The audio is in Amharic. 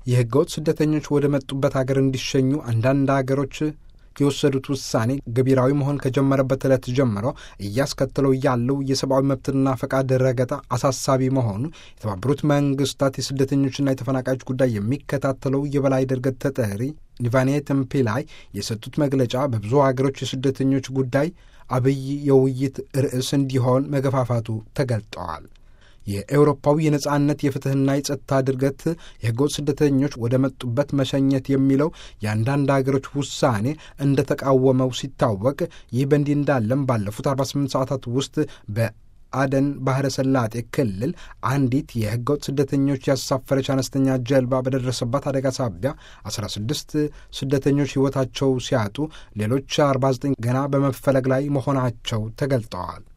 የህገወጥ ስደተኞች ወደ መጡበት ሀገር እንዲሸኙ አንዳንድ ሀገሮች የወሰዱት ውሳኔ ገቢራዊ መሆን ከጀመረበት ዕለት ጀምሮ እያስከተለው ያለው የሰብአዊ መብትና ፈቃድ ረገጣ አሳሳቢ መሆኑ የተባበሩት መንግስታት የስደተኞችና የተፈናቃዮች ጉዳይ የሚከታተለው የበላይ ድርገት ተጠሪ ኒቫኔት ምፒላይ የሰጡት መግለጫ በብዙ ሀገሮች የስደተኞች ጉዳይ አብይ የውይይት ርዕስ እንዲሆን መገፋፋቱ ተገልጠዋል። የኤውሮፓዊ የነጻነት የፍትህና የጸጥታ ድርገት የህገወጥ ስደተኞች ወደ መጡበት መሸኘት የሚለው የአንዳንድ ሀገሮች ውሳኔ እንደተቃወመው ሲታወቅ፣ ይህ በእንዲህ እንዳለም ባለፉት 48 ሰዓታት ውስጥ በአደን ባህረ ሰላጤ ክልል አንዲት የህገወጥ ስደተኞች ያሳፈረች አነስተኛ ጀልባ በደረሰባት አደጋ ሳቢያ 16 ስደተኞች ህይወታቸው ሲያጡ ሌሎች 49 ገና በመፈለግ ላይ መሆናቸው ተገልጠዋል።